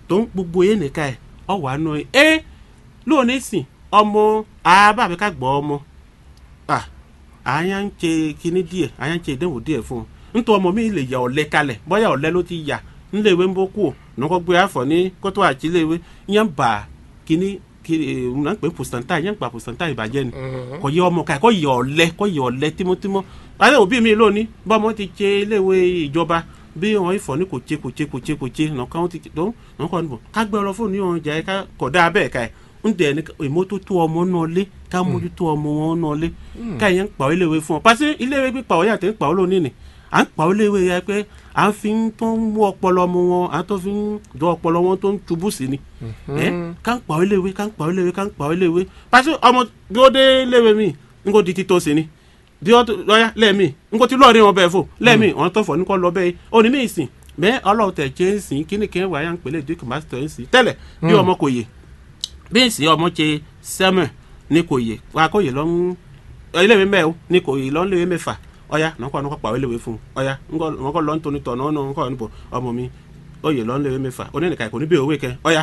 tó ń gbogbo yẹn nìkan ẹ̀ ọ wà nù ẹ lónìí sìn ọmọ àbábẹ́ ká gbọ́ ọmọ à àyà ń ṣe kinní díẹ̀ àyà ń ṣe ìdánwò díẹ̀ fún un nítorí ọmọ mi lè yà ọ̀lẹ́ kalẹ̀ bóyá ọ̀lẹ́ ló ti yà ńléwé ń bó kú ò nǹkan gbé àfọ̀ ní kótó àtìléwé yẹn bà kinní kiri ń pè pòsítàntà yẹn gbà pòsítàntà ìbàjẹ́ ni kò yẹ ọmọ ká kò yẹ ọ̀lẹ́ kò yẹ ọ̀lẹ́ tímọ́tímọ́ alẹ́ òbí mi lónìí bọ́mọ ti ṣe iléèwé ìjọba bí wọn ìfọ̀ ní kò ṣe kò ṣe kò ṣe kò ṣe nǹkan ó ti tó nǹkan níbọ̀ ká gbé ọ lọ fóònù yóò jẹ́ ká kọ̀ dáa bẹ́ẹ̀ ká ẹ̀ ń dẹ̀ ní ìmọ́tótó ọmọ náà lé ká mójútó ọmọ wọn náà lé ká yẹn ń pa iléèwé fún ọ pàṣẹ iléèwé pípa ọ̀yà tẹ̀ ń pa ọ lónìí ni à ń pa iléèwé yẹ pé à ń fi tó ń mú ọpọlọ ọmọ wọn à ń tó fi ń jọ ọpọlọ wọn tó ń tubú sí ni ẹ ká ń pa iléèwé ká ń pa iléèwé ká ń pa iléèwé pàṣẹ ọmọ bí ó dé iléèwé mi ń kó di títọ́ sí ni bí ó lọ́yà lẹ́ẹ̀mí ń kó ti lọ́ọ̀rí wọn bẹ́ẹ̀ fò lẹ́ẹ̀mí wọn tó fọ̀ ní kọ́ lọ bẹ́ẹ̀ òní mi ìsìn bẹ́ẹ̀ ọlọ́run tẹ̀ jẹ́ ń sìn kíní kí wàá yà ń pèlè duke master ń sìn tẹ́lẹ̀ bí ọmọ kò yè bí ìsìn ọmọ ṣe sẹ́mẹ̀ ní kò yè wà kò yè lọ́n iléèwé mẹ́ẹ̀ ní kò yè lọ́n léwé mẹ́fà ọ̀yà nǹkan nǹkan pàwé léwé fún un ọ̀yà nǹkan lọ́n tóni tọ̀ náà nǹkan níbo ọmọ mi ó yè lọ́n léwé mẹ́fà onínìkan kò ní bí òwe kẹ ọ̀yà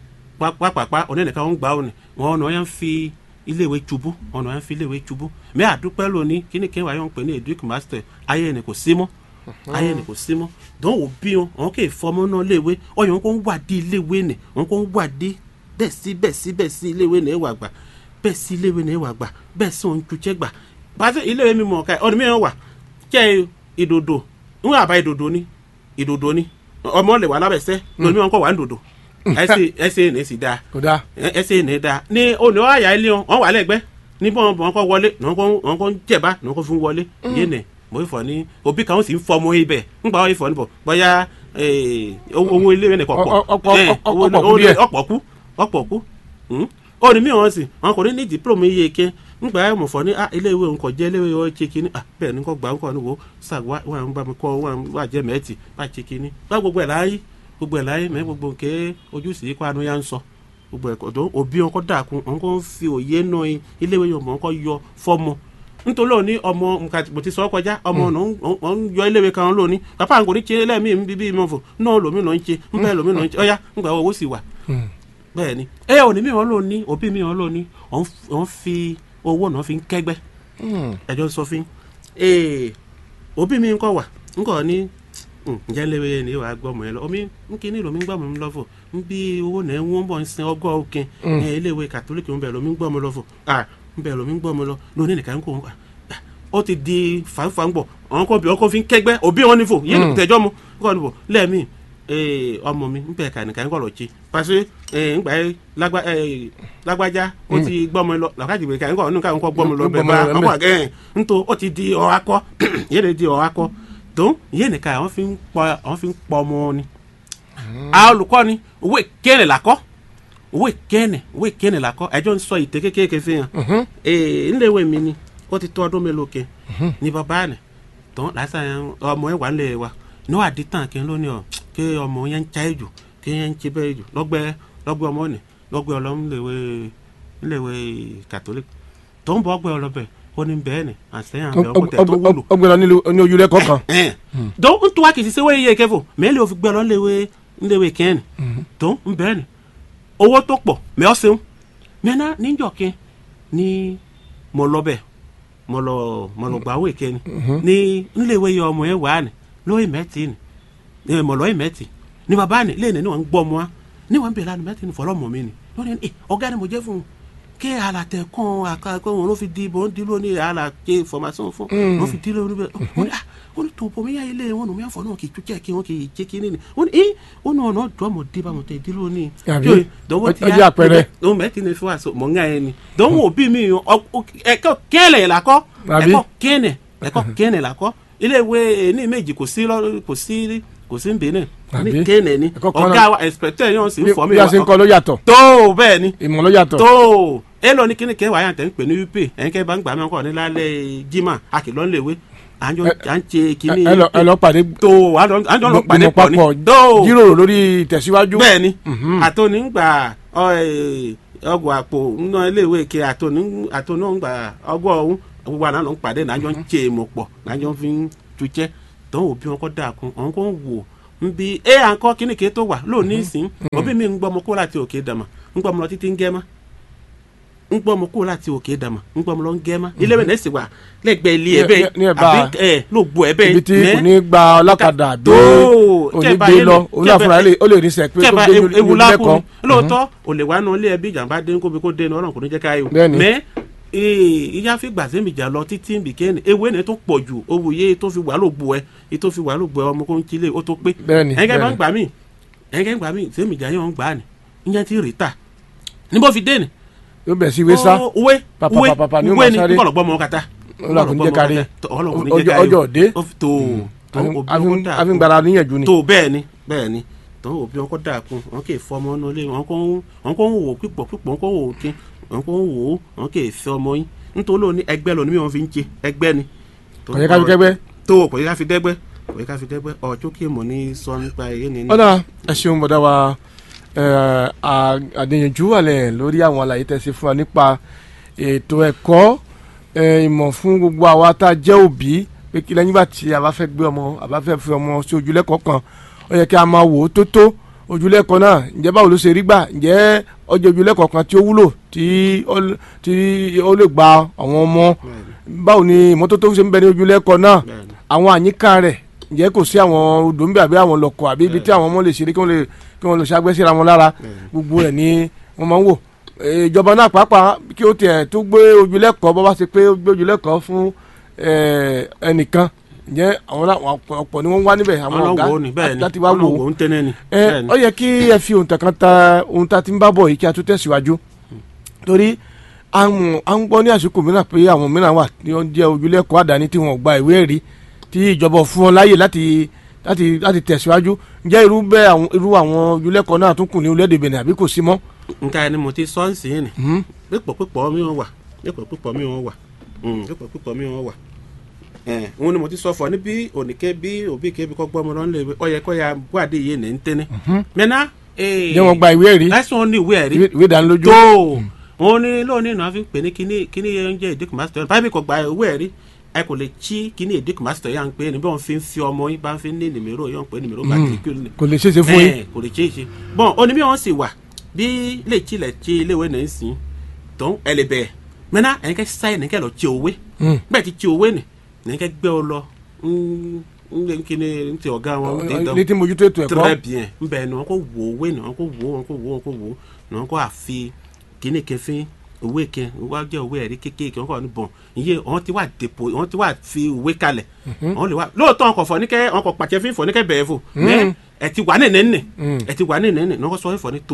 pápápá onínìkan ń gbà ó ní wọn ọ̀nà ọ̀yà ń fi iléèwé tubú ọ̀nà ọ̀yà ń fi iléèwé tubú mẹ́ àdúpẹ́ lónìí kíní kí wàá yọ̀ ń pè ní duke master ayé ẹni kò sí mọ́ ayé ni kò sí mọ́ dán wò bí wọn àwọn kò fọmọ náà léwe ọyàn wọn kò ń wà dé iléèwé nì wọn kò ń wà dé bẹ́ẹ̀ sí bẹ́ẹ̀ sí bẹ́ẹ̀ sí iléèwé nì ẹ̀wà gbà bẹ́ẹ̀ sí iléèwé nì ẹ̀wà gbà bẹ́ẹ̀ sí òun tuntun gbà pàṣẹ iléèwé mi mọ̀ ọ́ka ọ̀nà mìíràn wà kẹ́ ìdòdò ń wà bá ìdòdò ni ìdòdò ni ọmọ lè wà lábẹ́sẹ́ lónìí wọn kọ́ wà ń dòdò ẹsẹ̀ ẹsẹ̀ ní sì dáa kò dáa ẹsẹ̀ ní dáa ní òní ọ̀yà ilé wọn wọn wà lẹ́gbẹ́ ní bọ́n wọn kọ́ wọlé wọn kọ́ ń jẹ̀bá wọn kọ́ fún wọlé yé nì mo fọ ní òbí kan ó sì ń fọ ọmọ ibẹ̀ ńgbà ó fọ níbọ̀ bóyá owó ilé rẹ̀ kọ̀ pọ̀ ọ̀pọ̀ kú ọ̀pọ̀ kú ó ní mí wọn sì wọn kò ní ní diploma iye ike ńgbà ẹ̀ mọ̀ fọ ní ilé ìwé nǹkan jẹ́ ilé ìwé ọ̀ ṣe kínní bẹ́ẹ̀ ni kò gbà ńkọ́ ní wo sàg wà ń bá mi kọ́ wà jẹ́ mẹ́ẹ̀tì bá ṣe kínní bá gbogbo ẹ̀ láyé gbogbo ẹ̀ láyé mẹ́ gbogbo nké ojúṣe ikú àánú yá ń sọ gbogbo ẹ̀kọ́ tó òbí wọn kọ́ dàkún wọn kọ́ ń fi òye náà ilé ìwé yọ̀ mọ́ wọn kọ́ yọ fọ́mọ nítorí òní ọmọ nǹkan mo ti sọ kọjá ọmọ ọ̀nà ń yọ iléèwé kan lónìí bàbá àwọn kò ní ṣe lẹ́ẹ̀mí mi bíbí mi fò náà lómi náà ń ṣe ń bẹ́ẹ̀ lómi náà ń ṣe ọ̀yá ńgbà owó sì wà. bẹ́ẹ̀ ni ẹ òní mi wọn lóní òbí mi wọn lóní wọn fi owó náà fi ń kẹ́gbẹ́ ẹjọ́ sọ fún òbí mi ńkọ́ wà ńkọ́ ní ǹjẹ́ léwé yẹn ni wàá gbọ́ ọmọ yẹn lọ omi nkíní lomi ń gbọ́ ọmọ mi lọ́fọ̀ ń bí owó náà ń wọ́n bọ̀ ń sin ọgọ́ òkè iléèwé kàtólíkì ń bẹ̀ lomi ń gbọ́ ọmọ lọ́fọ̀ nbẹ lomi ń gbọ́ mi lọ lónìí nìkan ń kó wọn ó ti di fanfangbọ àwọn kan bí ọkọ fi ń kẹgbẹ òbí wọn nífò yín tẹjọ mu kọ nífò lẹ́ẹ̀mí ọmọ mi ń bẹ̀ ká nìkan ń kọ̀ lọ ṣe pàṣẹ ńgbà lágbájá ó ti gbọ́ mi lọ làkàtì ìwé ká ń kọ̀ nínú káwọn kọ́ gbọ́ mi lọ bẹ̀ bá ọkọ̀ àgẹ́ ńtò ó ti di ọ̀ akọ yéé lè di ọ̀ akọ tó yéé nìkan àwọn fi ń pọ ọmọ ni àwọn olùkọ́ ni owó ìkéèrè làkọ́ owó ìkẹ́ẹ̀nì owó ìkẹ́ẹ̀nì làkọ́ ẹjọ́ ń sọ ìtẹ́ kékeré fi hàn ee ńlẹ̀wé mi ni ó ti tó ọdún mélòó kẹ ní bàbá rẹ̀ tán lásán ọmọ ẹ̀ wà ń lẹ̀ wa ní wàá di tàn kí n lónìí ọ kí ọmọ yẹn ń cha jù kí yẹn ń ṣe bẹ́ẹ̀ jù lọ́gbẹ́ lọ́gbẹ́ ọmọ nì lọ́gbẹ́ ọlọ́ ńlẹ̀wé ńlẹ̀wé catholic tó ń bọ̀ ọgbẹ́ ọlọ́bẹ̀ ó ní bẹ́ẹ̀ ni àtẹ̀yìn àbẹ̀ ọkọ̀ tẹ̀ tó wúlò. ọgbẹ́ lọ ní ojúlẹ̀ kọ̀ọ̀kan. tó ń tún wá kìí ṣe wéyé kẹfọ mẹ́lẹ̀ òfin gbẹ́ lọ ńlẹ̀wé kẹ́ẹ̀nì tó ń bẹ́ẹ̀ ni owó tó pọ̀ mẹ́ ọ́ sẹ́wọ́n mẹ́ná níjọ̀kẹ́ ní mo lọ bẹ̀ mo lọ mo lọ gbà wé kẹ́ni ní ńlẹ̀wé yọ ọmọ yẹn wà ní lóyè mẹ́tì ni mo lọ́yè mẹ́tì ní bàbá ni lẹ́yìn ní wọ́n ń gbọ́ ọmọ wa ní wọ́n ń bẹ̀rẹ̀ lánàá mẹ́tì ní fọlọ́mọ mi ni lónìí ní ọ̀gá ni mo jẹ́ fún un kí àlàtẹ̀ kan àkàkọ́ wọn ló fi di bọ́n di lónìí àlàtẹ̀ fọmásán fún wọn fi di lónìí bẹ́ẹ̀ wọ́n ní tòun bọ̀mí yá ilé wọn nù mí àfọ̀ náà kì í túkẹ́ kí wọ́n kì í jẹ́ kí nínú wọ́n ní wọ́n ní ọ̀nà ọ̀dọ́ ọmọ dé bá wọn tẹ̀ dí lónìí. ọjọ́ àpẹẹrẹ. ọmọ mẹ́tì ní fún àṣọ mọ̀ ń gá yẹn ni dánwò òbí mi ẹ̀kọ́ kẹ́lẹ̀ làkọ́ ẹ̀kọ́ kẹ́nẹ̀ ẹ̀kọ́ kẹ́nẹ̀ làkọ́ ilé ìwé ní méjì kò sí kò sí kò sí nbẹ̀nẹ̀ ní kẹ́nẹ̀ ni ọ̀gá wa ẹ̀sìpẹ̀tẹ̀ yẹn sì ń fọ́ mi. bí a ṣe ń kọ́ ló yàtọ̀. tó bẹ́ẹ̀ ni ìmọ̀ ló yàtọ̀. tó ẹ lọ ní kíni kẹ́ wàá yàtọ̀ ń pè ní wípé ẹ̀ńkẹ́ bá ń gbà mí kọ́ ní lálẹ́ jimá àkìlọ́ ńlẹ̀wé àjọ à ń ṣe kínní. ẹ lọ pàdé. tó àjọ lọ pàdé pọ̀ ni. tó jíròrò lórí ìtẹ̀síwájú. bẹ́ẹ̀ ni àtọ́nígbà ọgbà àpò nínú iléèwé ke àtọ́nígbà ọgbà ọ̀hún gbogbo àná ló ń pàdé náà àjọ ń ṣe èèmọ̀ pọ̀ náà àjọ fi ń tuṣẹ́ tó ń wò bí wọn kọ́ dáa kun àwọn kò ń wò nbi ẹ à ń kọ́ kíní ké tó wà lónìí sìn òbí mi ń gbọ́ ọmọ kó láti òkè dàmà ń gbọ́ ọmọ lọ títí ń gẹ́ mọ́ ń gbọ́ ọmọ kó láti òkè dàmà ń gbọ́ ọmọ lọ ń gẹ́ mọ́ ilé ìwé náà sì wà lẹ́gbẹ̀ẹ́ ilé ẹ̀ bẹ́ẹ̀ ní ẹ̀bá àbí ẹ̀ ló gbọ́ ẹ̀ bẹ́ẹ̀ ibi tí mẹ́- kò ní gba ọlọ́kadà àbí tó òní kẹba gbé yẹn lọ lè- òun kẹba- àfúrà ó lè rí sẹ pé kẹba tó gbé ewu- ní ewu ilé lákùn kan lóòótọ́ ò lè wá nu ilé ẹbí ìjàmbá dé kóbi kó dé ní ọlọ́run kò ní jẹ́ ká yé o Bẹ́ẹ̀ni. mẹ́ ìyá fi gbàsẹ́ mi jà lọ títí bìkẹ́ni ewé ni tó pọ̀ jù owó yé tó fi wà ló bu ẹ yé tó fi wà ló bu ẹ ọmọ kó ń kílé ó tó pé Bẹ́ẹ̀ni, ẹ̀ńgẹ́ bá bẹ́ẹ̀ni. ń gbà mí ẹ̀ńgẹ́ ń gbà mí sẹ́mi jà yẹn ń gbà ní ìyẹn ti rì ta níbo fi dé ni yóò bẹ̀ sí wésà Ó, uwe Papa, uwe papa, papa, ni ó uwe máa ni sáré. nkọlọ gbọmọ kata Ọlọ́run kò ní jẹ́ ká rí. ọlọ́run kò ní Ọjọ́- jẹ́ ká rí ọjọ́ òde. Ó fi- tó tó òbí wọn kó dà àfi ń gbára níyànjú ni tó bẹ́ẹ̀ ni bẹ́ẹ̀ ni tó òbí wọn kó dà kún wọn kì í fọ ọmọ náà lé wọn kó ń wọn kó ń wò pípọ̀ pípọ̀ wọn kó ń wò kí wọn kó ń wò ó wọn kì í fẹ́ ọmọ yín nítorí òní ẹgbẹ́ lónìí wọn fi ń jẹ ẹgbẹ́ ni. kò yẹ ká fi kẹ́gbẹ́. tó kò yẹ ká fi dẹ́gbẹ́ kò yẹ ká fi dẹ́gbẹ́ ọjọ́ kí mo ní sọ nípa èyí ni. ọ̀dà ẹ ṣeun bọ̀dá wa ẹ, à- àdéyànjú wà lẹ̀ lórí àwọn àlàyé tẹ̀sí fún wa nípa ètò ẹ̀kọ́ ẹ, ìmọ̀ fún gbogbo àwa tá a jẹ́ òbí pé kí lẹ́yìn bá tí a bá fẹ́ gbé ọmọ a bá fẹ́ fi ọmọ sí ojúlẹ̀kọ́ kan ó yẹ kí a máa wò ó tó tó ojúlẹ̀kọ́ náà ǹjẹ́ báwo ló ṣe rí gbà ǹjẹ́ ọjọ́ ojúlẹ̀kọ́ kan tí ó wúlò tí ó l- tí ó lè gba àwọn ọmọ báwo ni ìmọ́tótó ṣe ń bẹ ní ojúlẹ̀kọ́ náà Bẹ́ẹ̀ni. àwọn àyíká rẹ̀ ǹjẹ́ kò sí àwọn odò ń bẹ àbí àwọn lọ́kọ̀ àbí ibi tí àwọn ọmọ lè ṣeré kí wọ́n lè kí wọ́n lè ṣàgbẹ́ síra wọn lára gbogbo rẹ̀ ni wọ́n máa ń wò Eh, ìjọba náà pàápàá kí ó tiẹ̀ tó gbé ojúlẹ̀kọ́ bọ́ bá ṣe pé ó gbé ojúlẹ̀kọ́ fún eh, ẹnìkan ǹjẹ́ àwọn náà wọn ọ̀pọ̀- ọ̀pọ̀ ni wọ́n wá níbẹ̀ àwọn wọn ọ̀gá lọ wò ó ni bẹ́ẹ̀ ni láti wá wọn lọ wò wò ó ó ń tẹ́lẹ̀ ni. ẹ bẹ́ẹ̀ ni. ọ yẹ kí ẹ fi ohun tẹ̀kan ta ohun tá a ti ń bá bọ̀ yìí kí a tún tẹ̀síwájú torí à ń à ń gbọ́ ní àsìkò mìíràn pé àwọn mìíràn wà tí wọ́n jẹ́ ojúlẹ̀kọ́ àdáni tí wọ́n gba ìwé ẹ̀rí tí ìjọba ò fún wọn láàyè láti láti láti tẹ̀síwájú ǹjẹ́ irú bẹ́ẹ̀ àwọn irú àwọn ojúlẹ̀kọ́ náà tún kù ní orílẹ̀-èdè Benin àbí kò sí mọ́. nǹkan ẹni mo ti sọ ń sìn ní Mhm. pípọ̀ pípọ̀ mi wọn wà pípọ̀ pípọ̀ mi wọn wà Mm, pípọ̀ pípọ̀ mi wọn wà. ẹ̀ òun ni mo ti sọ fọ ní bí òníkẹ́ bí òbí kẹ́ bí kọ́ gbọ́ ọmọ lọ́nà lè ọ yẹ kọ́ ya buwade yé ní ntẹ́ni. mẹ́ná ǹjẹ́ wọ́n gba ìwé ẹ̀rí láìsí wọn ní ìwé ẹ̀rí ìwé ìwé ìdánilójú. tó òun ni lónìí náà fi ń pè ní kíní kíní oúnjẹ ìdíkù mástọ̀ báyìí kò gba ìwé ẹ̀rí ẹ kò lè tí kíní ìdíkù mástọ̀ yà ń pè é ní bí wọ́n fi ń fi ọmọ yín bá ń fi ní nìmírò yọ̀ ń pè é nìmírò bá ti kí ni kò lè ṣeéṣe fún yín. ẹ kò lè ṣe é ṣe bọ́n ó ní bí wọ́n sì wà bí lè tilẹ̀ tí iléèwé náà ń sìn tó ń ẹ lè bẹ̀ẹ̀ mẹ́ná ẹ̀yin kẹ́ sáyẹ̀ ní kẹ́ lọ tí òwe Mm. bẹ́ẹ̀ ti tí òwe nì ní kẹ́ gbé ọ lọ ń ń kí ni ń ti ọ̀gá wọn ń dán ní tí mojú tó ètò ẹ̀kọ́ très bien ń bẹ̀ ni wọn kò wò òwe ni wọn kò wò wọn kò wò wọn kò wò ni wọn kò àfi kíní kẹfín òwe kẹ wá jẹ òwe ẹ̀rí kékeré wọn kò ní bọ̀n iye wọn ti wà dèpò wọn ti wà fi òwe kalẹ̀ wọn lè wá lóòótọ́ wọn kò fọ ní kẹ́ wọn kò pàṣẹ fún ìfọ̀ ní kẹ́ bẹ̀rẹ̀ fò mẹ́ ẹ ti wà nínú nínú Mm. ẹ ti wà nínú nínú ní wọn kò sọ ìfọ̀ ní tò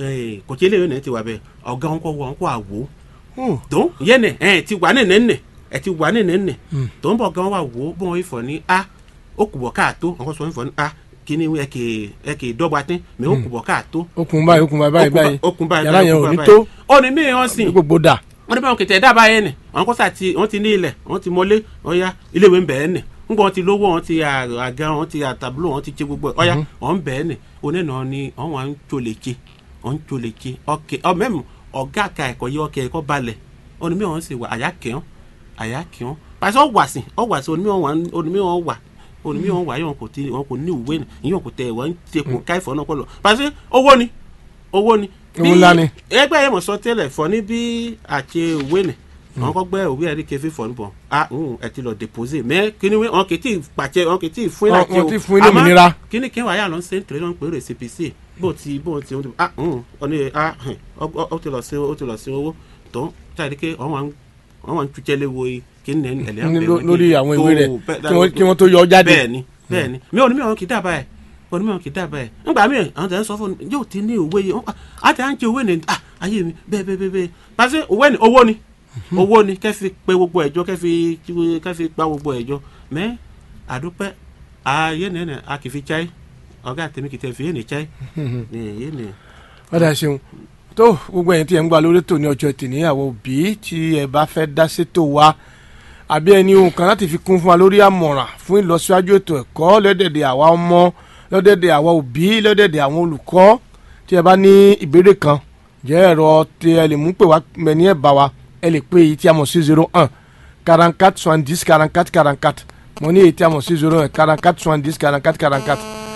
kò tí eléyìí ní ti wà bẹ́ẹ̀ ọ̀gá wọn kò wọ wọn kò àwò Hmm. tó yé ni ẹ ti wà nínú nínú ẹ ti wà nínú nínú tó ń bọ̀ gan wà wò ó bọ́n wọn ìfọ̀ ní a ó kù bọ̀ káàtó wọn kò sọ ìfọ̀ ní a kíní ẹ kì í ẹ kì í dọ́gba tín mẹ ó kù bọ̀ káàtó okùn báyìí okùn báyìí báyìí okùn báyìí yàrá yẹn ò ní báyìí. tó ó ní mí hàn sí ní gbogbo dà. wọn ní báwọn kìtẹ dábàá yẹn ni àwọn kọsà ti wọn ti ní ilẹ̀ wọn ti mọ́lé ọyá iléèwé ń bẹ ẹ nì nígbà wọn ti lówó wọn ti à- àga wọn ti àtàbúlò wọn ti ṣe gbogbo ẹ ọyá wọn ń bẹ ẹ nì onínà ni wọn wà ń tsolèje wọn ń tsolèje ọkẹ ọmẹmù ọgá àka ẹ̀kọ́ yẹ ọkẹ ẹ̀kọ́ balẹ̀ onímọ̀ wọn sì wà àyà kẹwọn àyà kẹwọn pàṣẹ ọwàsì ọwàsì onímọ̀ wọn onímọ̀ wà onímọ̀ wọn wà yìí wọn kò tí wọn kò ní ìwé ni ìyẹn kò tẹ wọn ń tẹkùn káìfọ náà kọ lọ pàṣẹ owó ni owó ni Owó ńlá ni. ẹgbẹ́ yẹn mọ̀ sọ tẹ́lẹ̀ fọ ní bí àti òwe ni àwọn kọ́ gbẹ́ òwe ẹ̀rí kẹfí fọ níbọ̀ a ń ẹ ti lọ depose mẹ́ kíni wí wọn kì í tí ì pàṣẹ wọn kì í tí ì fún Wọn- ìlàjì wọn ti fún yín lómìnira. kíni kí wàá yà lọ sí nítorí wọn pè é rè cpc bó ti bó ti wọn ti a ń ọ ní a hàn, ọ ọ- ó ti lọ sí ó ti lọ sí owó tó jáde ké wọn wà ń wọn wà ń tújẹ́lé wo kíni nẹ́ni ẹ̀lẹ́ Ní ló- lórí àwọn ìwé rẹ̀ kí wọ́n- kí wọ́n tó yọ ọ́ jáde. bẹ́ẹ̀ni bẹ́ẹ̀ni mi ò ní mi ò kì í dábàá ẹ̀ ò ní mi ò kì í dábàá ẹ̀ ńgbà mi àwọn tẹ̀ ń sọ fún mi yóò ti ní òwe yìí àti à ń jẹ òwe ni ah ayé mi bẹ́ẹ̀ bẹ́ẹ̀ bẹ́ẹ̀ bẹ́ẹ̀ pàṣẹ òwe ni owó ni owó ni kẹ́ fi pe gbogbo ẹ̀jọ́ kẹ́ fi kẹ́ fi pa gbogbo ẹ̀jọ́ mẹ́ àdúpẹ́ ayé nìyẹn a kì í fi chai ọ̀gá tèmi kì í tẹ̀ fi yé ni chai ní yé ni. ọ̀dà ṣeun tó gbogbo ẹ̀yin tí ẹ̀ ń gba lórí tò ní ọjọ́ tì ní àwọn òbí tí ẹ bá fẹ́ dá sétò wa àbí ẹni ohun kan láti fi kún fún wa lórí àmọ̀ràn fún ìlọsíwájú ètò ẹ̀kọ́ lọ́dẹ̀dẹ̀ àwa ọmọ lọ́dẹ̀dẹ̀ àwa òbí lọ́dẹ̀dẹ̀ àwọn olùkọ́ tí ẹ bá ní ìbéèrè kan jẹ́ ẹ̀rọ tí ẹ lè mú pè wá mẹ́ni ẹ̀ bá wa ẹ lè pé èyí tí a mọ̀ sí zero one quarante quatre soixante dix quarante quatre quarante quatre mo ní èyí tí a mọ̀ sí zero one quarante quatre soixante dix quarante quatre quarante quatre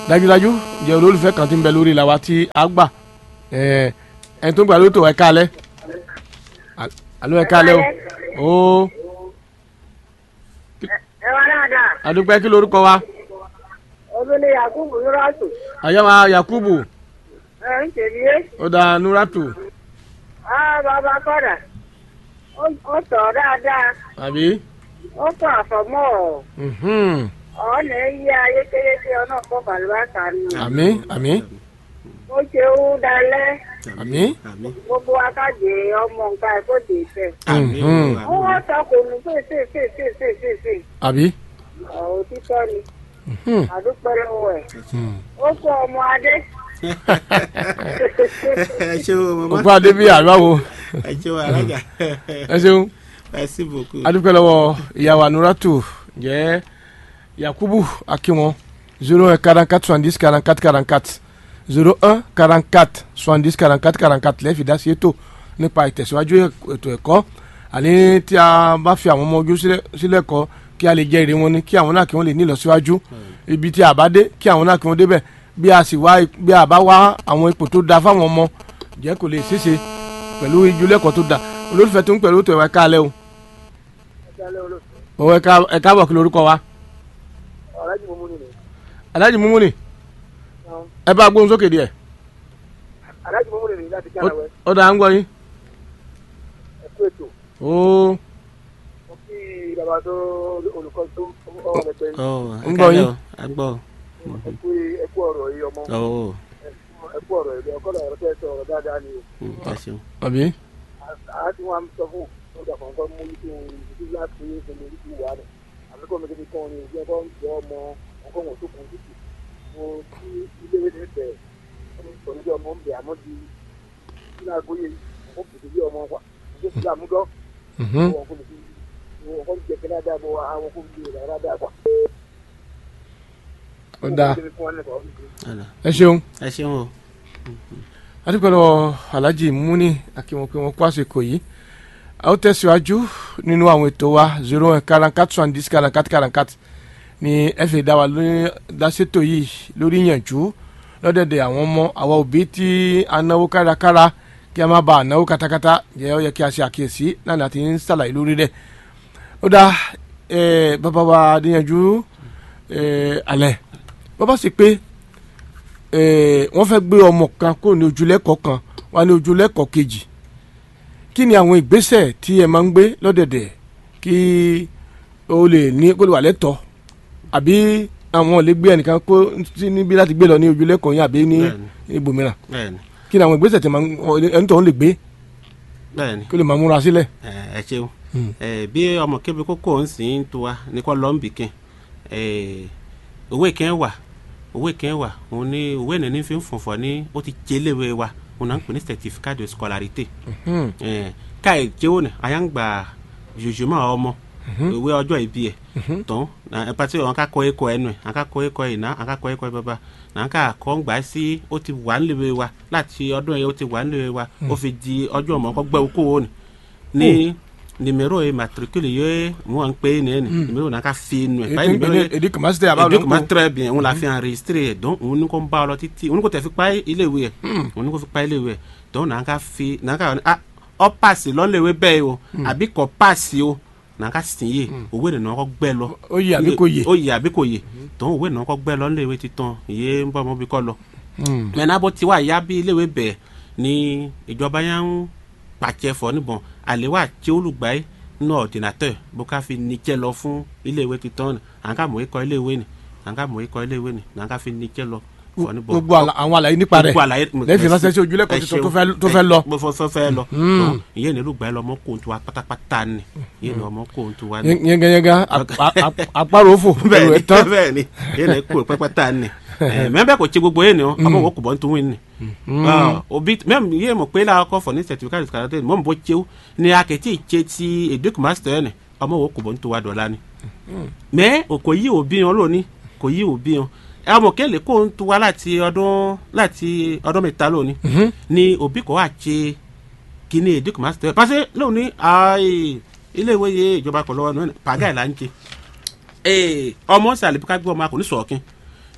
dájúdájú jẹ́ olólùfẹ́ kan tí ń bẹ lórí la wa tí a gbà ẹ ẹni tó ń gbà ló tó ẹ kálẹ̀ alo ẹ kálẹ̀ o ó ẹ wá dáadáa adúpẹ́ kí lorúkọ wa olórí yakubu nuratu àyàwó yakubu ẹ ń tèmi ó da nuratu á bàbá kọ́dà ó tọ̀ dáadáa àbí ó tọ̀ àfọ̀mọ́ mhm. ọ̀nà yí ayé kéréje ọ̀nà kọ́ bàlúbàtà nù àmì àmì ó ṣe ó dalẹ̀ àmì àmì gbogbo akájẹ ọmọ nǹkan ẹ̀kọ́ dè fẹ́ àmì Mhm. ó wọ́n tọkùnrin fèsèfèsèfèsè àbí òtítọ́ ni Mhm. àdúpẹ́ lọ́wọ́ ẹ̀ Mhm. ó kó ọmọ adé ẹ ṣe o mama òkú adé bí àríwá wo ẹ ṣe o alága ẹ ṣeun ẹ sì bòkú. adúpẹ́ lọ́wọ́ ìyàwó anuratu jẹ́ yakubu akínwó zero un quarante quatre soixante dix quarante quatre quarante quatre zero un quarante quatre soixante dix quarante quatre quarante quatre lẹ́ẹ̀fì dá sí ètò nípa ìtẹ̀síwájú ètò ẹ̀kọ́ àní tí a bá fi àwọn ọmọ ojú sílẹ̀- sílẹ̀ kọ́ kí a lè jẹ́ èrè wọn ni kí àwọn náà kí wọ́n lè ní ìlọsíwájú ibi tí a bá dé kí àwọn náà kí wọ́n débẹ̀ bí a sì wá bí a bá wá àwọn ipò tó da fáwọn ọmọ jẹ́ kò lè ṣeéṣe pẹ̀lú ìjúlẹ̀kọ́ tó da olólùfẹ́ tó ń pẹ̀lú ètò ẹ̀wà káalẹ́ o òun ẹ̀ka ẹ̀ka bọ̀ kí lorúkọ wa ọ̀rẹ́jì mo mú nínú aláàjì mímú ni ẹ bá gbóhùn sókè díẹ̀ aláàjì mo mú nínú láti Ó- ó dà ń gbọ́ yín ẹ̀kú ètò ó mo kí bàbá tó olùkọ́ tó ọ̀rọ̀ rẹ̀ pẹ̀lú ọ ń gbọ́ yín. agbọ́ ẹ̀kú ẹ̀kú ọ̀rọ̀ yìí ọmọ ọ ẹ̀kú ọ̀rọ̀ yìí ọkọ̀ ọ̀rọ̀ tẹ́ sọ ọ̀rọ̀ dáadáa ni o ẹ ṣeun àbí àá tí wọ́n á sọ fún ọjà kọ̀ọ̀kan mú ní kí n ìdí láti ṣe é ṣe ní ìwà rẹ̀ àbíkọ́ mi kékeré kan ní ìdí ẹ̀kọ́ ń jọ ọmọ ọkọ̀ wọn tó kún títì mo kí ilé ìwé ní bẹ̀ onídìí ọmọ ń bẹ̀ àmọ́ di nínú agbóyè mo pèsè bí ọmọ wa mo fi àmúdọ́ Mhm. wọn kò lè fi wọn kò jẹ kí ládàá bọ àwọn kò lè rà ládàá gbà. ó dáa ọ̀nà ẹ ṣeun ẹ ṣeun o adúpẹ́ lọ́wọ́ aláàjì múni akínwó pé wọ́n kó àsìkò yìí a ó tẹ̀síwájú nínú àwọn ètò wa zero un quarante quatre soixante dix quarante quatre quarante quatre ni ẹ fi dá wa lórí dáṣètò yìí lórí ìyànjú lọ́dẹ̀dẹ̀ àwọn ọmọ àwa òbí tí a náwó kárakára kí a má ba ànáwó katakata jẹ́ ó yẹ kí a ṣe àkíyèsí náà láti ń ṣàlàyé lórí rẹ̀ ó dá ẹ bàbá wa adéyanjú ẹ alẹ́ bàbá sì pé eh, wọ́n fẹ́ gbé ọmọ kan kó ní ojúlẹ́kọ̀ọ́ kan wá ní ojúlẹ́kọ̀ọ́ kejì kí ni àwọn ìgbésẹ̀ tí ẹ máa ń gbé lọ́dẹ̀dẹ̀ kí o lè ní kó lè wà lẹ́tọ̀ọ́ àbí àwọn ò lè gbé ẹnìkan kó sí níbí láti gbé lọ ní ojúlẹ́kọ̀ọ́ yín àbí ní Bẹ́ẹ̀ni. ibòmíràn bẹ́ẹ̀ni kí ni àwọn ìgbésẹ̀ tí máa ń- ọ- ẹni tó ń lè gbé bẹ́ẹ̀ni kó lè máa múra sílẹ̀. ẹ ẹ ṣeun ẹ bí ọmọ kébí kókó ń sìn ń to wa ní kò lọ́n bìkín ẹ òwe kẹ́ wà òwe kẹ́ wà òun ní òwe nìní fi ń fọ̀fọ̀ ní ó ti jẹ́ léwe wa òun náà ń pè ní certificat de scolarité Mhm. ẹ káì jẹ́wọ́ ni àyà ń gbà jòjúmọ́ ọmọ ìwé ọjọ́ ìbí ẹ̀ tán ẹ pàṣẹ wọn ká kọ ẹkọ ẹnu ẹ wọn ká kọ ẹkọ ìná wọn ká kọ ẹkọ bàbá náà ká kọ́ ń gbà sí ó ti wà níléèwé wa láti ọdún yẹn ó ti wà níléèwé wa ó fi di ọjọ́ ọmọ kọ́ gbẹ́ okó wo ni ní nimero yẹ matricule yẹ mo wà ń pè é ní ẹni nimero náà ká fi nu ẹ báyìí nimero yẹ èdè kàmásítẹ̀ àbá èdè kò má lọ́nkọ́ très bien òun la fi enregistré ẹ̀ dọ́n òun ní kò ń bá ọ lọ títí òun ní kò tẹ̀ fi pa iléèwé ẹ̀ òun ní kò fi pa iléèwé ẹ̀ dọ́n náà ká fi náà ká ah ọ paasi lọ́nlẹ̀wé bẹ́ẹ̀ o àbí kò paasi o náà ká sìn yé òwe nìyẹn náà kọ́ gbẹ́ lọ ó yẹ àbí kò yẹ. ó yẹ àbí kò yẹ dọ́n òwe nìyẹn kọ́ gbẹ́ lọ níléèwé títàn ìyé ń bọ́ ọmọ bí kọ́ lọ Mm. mẹ́nà bó ti wá ìyá bí iléèwé bẹ̀ ni ìjọba yẹn ń pàṣẹ fọ níbọn àléwà tí olùgbàyé nínú ọ̀dìnàtọ̀ bó ká fi níjẹ́ lọ fún iléèwé títàn ni à ń ká mọ̀ ikọ̀ iléèwé ni à ń ká mọ̀ ikọ̀ iléèwé ni à ń ká fi níjẹ́ lọ fọ níbọn. gbogbo àlà- àwọn àlàyé nípa rẹ̀ Gbogbo àlàyé lẹ́yìn ránṣẹ́ sí ojúlẹ̀kọ̀ tuntun tó fẹ́- tó fẹ́ lọ. mo fẹ́ fẹ́ fẹ́ lọ Mm. Tọ́, ìyẹn ní olùgbàyé lọ ọmọ kò tó wa pátápátá ni ìyẹn ní ọmọ kò tó wa ni yẹngẹyẹngẹ àparò òfò ẹrù ẹ̀ tán. bẹ́ẹ̀ ni yẹn lè kó pẹpẹta ni mẹbẹ kò tse gbogbo yẹn ni ọ ọmọ wo kò bọ ntun win ni obi mẹm yẹ mọ pé la kọ fọ ní certificate de scolarité mọ mọ bọ tsew ni akẹ́tì tse ti educ master yẹn ni ọmọ wo kò bọ ntun wa dọ̀ la ni mẹ o kò yí òbí yẹn lónìí kò yí òbí yẹn ọmọ kẹlẹ kó ń tu wa láti ọdún láti ọdún mẹ́ta lónìí ni òbí kò wá tse kíní educ master yẹn parce que lónìí ayi ilé ìwé yẹ ìjọba kọ lọ́wọ́ nínú pàgà ìlànà tse ee ọmọ sàlẹ̀ bí ká gbé ọmọ akọni sọ̀ọ́kin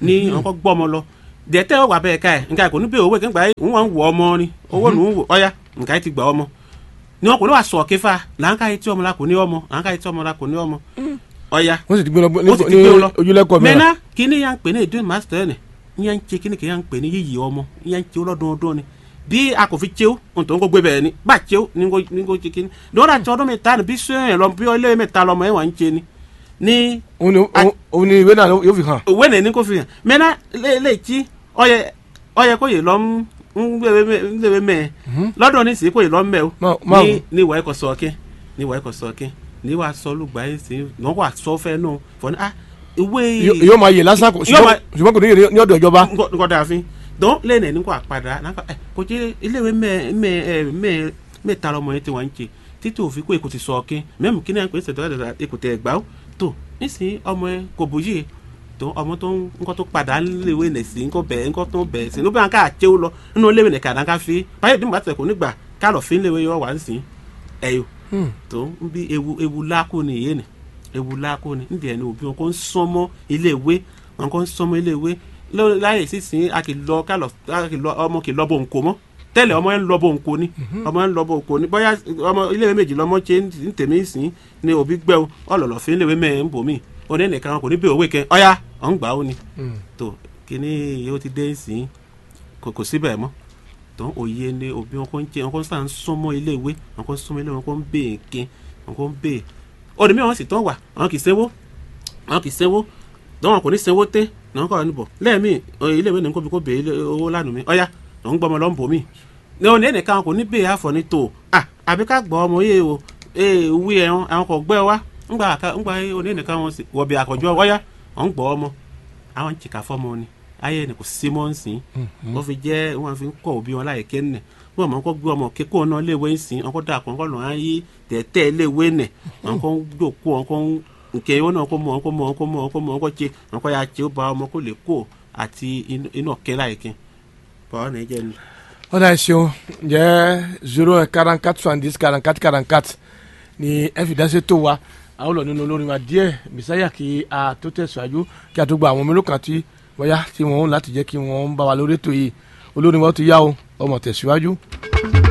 ní àwọn kọ́ gbọ́ ọmọ lọ dẹ̀tẹ́ wà bẹ́ẹ̀ ká ẹ̀ nǹkan kò ní bẹ́ẹ̀ owó kẹ́ńgbà ń wọ́n wọ ọmọ ni owó nù ń wò ọ̀ya nǹkan ti gbà ọmọ ni wọn kò ní wà sọ̀ kífà làǹkà yìí tí ọmọ la kò ní ọmọ làǹkà yìí tí ọmọ la kò ní ọmọ ọ̀ya wọ́n sì ti gbé lọ Wọ́n sì ti ní gbé lọ. ojúlẹ́kọ̀ọ́ mẹ́ra mẹ́nà kíní yà ń pè ní èdè master ni yà ń ṣe kíní kì yà ń pè ní yíyí ọmọ yà ń ṣe ọlọ́dọọdún ni bí a kò fi ṣe ó ohun tó ń kó gbé bẹ́ẹ̀ ni bá ṣe ó ní kó ní kó ṣe kíní lọ́dà tí ọdún mẹ́ta ni bí sẹ́yìn lọ bí ilé mẹ́ta lọmọ ẹ̀ wà ń ṣe ni ní òun ni òun- òun ni ìwé náà yóò fi hàn òwe nìní kò fi hàn mẹ́nà lè tí ọyẹ ọyẹ kó yè lọ ń gbé mẹ́ lọ́dọ̀ ní sì kó yè lọ mẹ́ o Ma- ma- ní ní ìwà ẹ̀kọ́ sọ ọkẹ́ ní ìwà ẹ̀kọ́ sọ ọkẹ́ ní wàá sọ olùgbà yẹn sí wọ́n wà sọ fẹ́ nù fọ́ ní ah ìwé Yó- yóò máa yè lásán kò Yóò máa- ṣùgbọ́n kò ní yè ní ọ̀dọ̀ ìjọba nkọ dàáfin dọ́n lẹ́nu ẹni kò àpàdà nàkà ẹ kò jẹ́ iléèwé mẹ́ mẹ́ ẹ mẹ́ mẹ́ta lọmọ yẹn ti wà ń jẹ títí òfin kó èkó ti sọ ọkẹ́ mẹ́mú kí náà pé ṣètò ẹ̀dá èkó tẹ̀ gbà ó tó nísìnyí ọmọ ẹ kò bóyè tó ọmọ tó ń nkọ́ tó padà léwé nẹ̀ sí nkọ́ bẹ̀ nkọ́ tó bẹ̀ sí níbi àǹkà àti ó lọ nínú léwé nẹ̀ kàdá ká fi báyìí bí mo bá tẹ̀ kó nígbà ká lọ fi léwé yọ wá ń sìn ẹ̀yọ tó ń bí ewu ewu lákò ní ìyé ni ewu lákò ní níbi ẹni òbí wọn kò ń sọmọ iléèwé wọn kò ń sọmọ iléèwé lọ- láyé sísìn a kì í lọ ká lọ a kì í lọ ọmọ kì í lọ bó nko mọ tẹ́lẹ̀ ọmọ yẹn ń lọ bó nko ni ọmọ yẹn ń lọ bó nko ni bóyá ọmọ iléèwé méjì lọmọ ṣe ń tèmí sìn ní òbí gbẹ o ọlọlọ fi iléèwé mẹ ń bò mí oní nìkan kò ní bí òwe kẹ ọyá ọ̀ ń gbà ó ni tó kíní yóò ti dé sìn kò kò síbẹ̀ mọ́ tó òye ni òbí wọn kò ń jẹ wọn kò ń sàn súnmọ́ iléèwé wọn kò ń súnmọ́ iléèwé wọn kò ń bè é ké wọn kò ń bè é òní mi wọn sì tán wà àwọn kì í sẹ́wó àwọn kì í sẹ́wó dọ́wọ́n kò ní sẹ́wó tẹ́ náà kọ́ níbọ̀ lẹ́ẹ̀mí iléèwé ní kó fi kó bè é owó lánàá mi ọ̀yá ló ń gbọ́mọ lọ́nbọ̀ mi ní òní ẹnìkan kò ní bè é àfọ̀ ní tò à àbí ká gbọ́ ọmọ yé o ee wí ẹ̀hún àwọn kò gbẹ́ wa ńgbà àká- ńgbà òní ẹnìkan wọn sì wọ̀bì àkọ́jọ́ ọ̀yá ọ̀ ń gbọ́ ọmọ àwọn ń jìkà fọ́mọ ni ayé ni kò sí mọ́ ń sìn wọ́n fi jẹ́ wọ́n fi ń kọ́ òbí wọn láyé kẹ́nẹ̀ wọ́n mọ̀ ń kọ́ gbé ọmọ kékòó náà léwé ń sìn ọkọ̀ dà kọ́ lọ́n ayé tẹ̀tẹ̀ léwé nẹ̀ wọn kọ́ ń dòkó wọn kọ́ ń nkẹ́ wọn náà kọ́ mọ̀ wọn kọ́ mọ̀ wọn kọ́ mọ̀ wọn kọ́ mọ̀ wọn kọ́ tse wọn kọ́ ya tse ó ba ọmọ kó lè kó àti inú- inú ọ̀kẹ́ láyé kẹ́ bọ́ọ̀ náà jẹ́ ni. ọ̀dà ẹ̀sìn jẹ́ zero one quarante quatre soixante dix quarante quatre quarante quatre ni ẹ fi dáṣẹ́ tó wa àwọn olùlọ nínú olórin wa díẹ̀ bisaya kí a tó tẹ̀síwájú kí a tó gba àwọn mélòó kan tí bóyá tí wọ́n láti jẹ́ kí wọ́n bá wa lórí ètò yìí olórin wa ó ti yá o ọmọ tẹ̀síwájú.